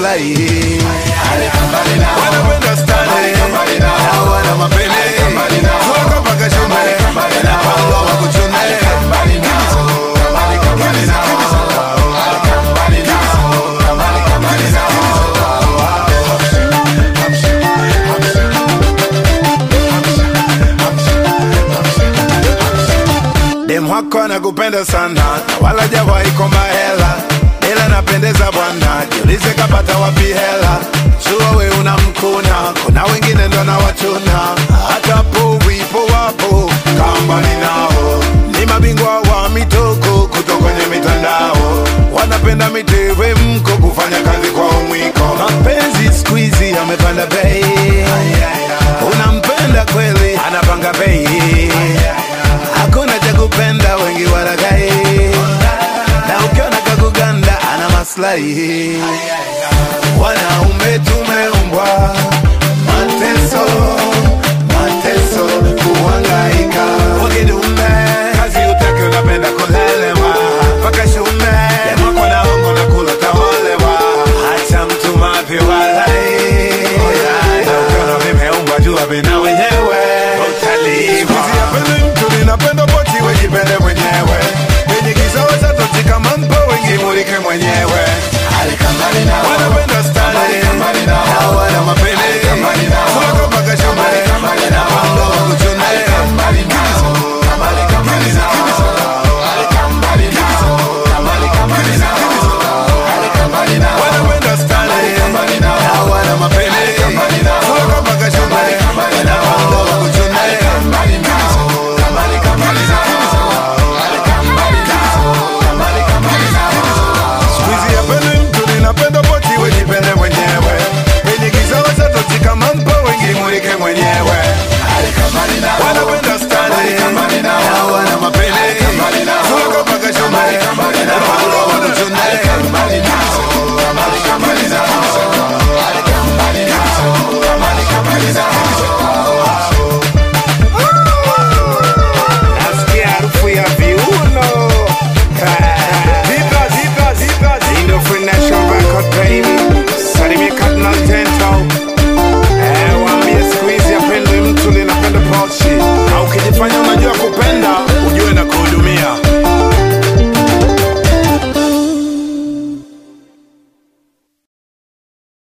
maslahi wanapenda stare na wana mapene toka mpaka shume napanga wakuchune dem wako anakupenda sana na wala jawahi komba hela ila napendeza bwana jiulize kapata wapi hela jua we unamkuna kuna wengine ndo na wachuna hata po wipo wapo kambani nao ni mabingwa wa mitoko kutoka kwenye mitandao wanapenda mitewe mko kufanya kazi kwa umwiko mapenzi skuizi amepanda bei unampenda kweli anapanga bei hakuna cha kupenda wengi walagai na ukiona kakuganda ana maslahi wana